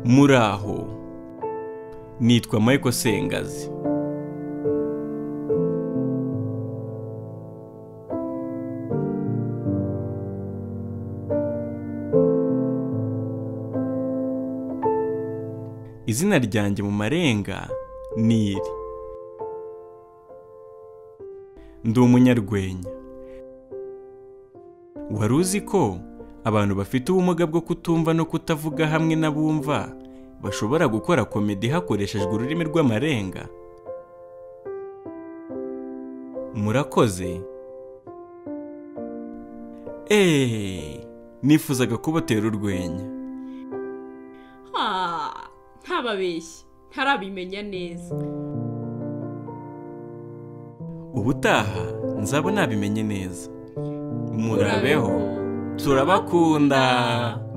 muraho nitwa Michael Sengazi izina ryanjye mu marenga ni iri ndi umunyarwenya wari uzi ko abantu bafite ubumuga bwo kutumva no kutavuga hamwe n'abumva bashobora gukora komedi hakoreshejwe ururimi rw'amarenga murakoze eee nifuzaga kubatera urwenya Ah, ntababeshye ntarabimenya neza ubutaha nzaba nabimenye neza murabeho turabakunda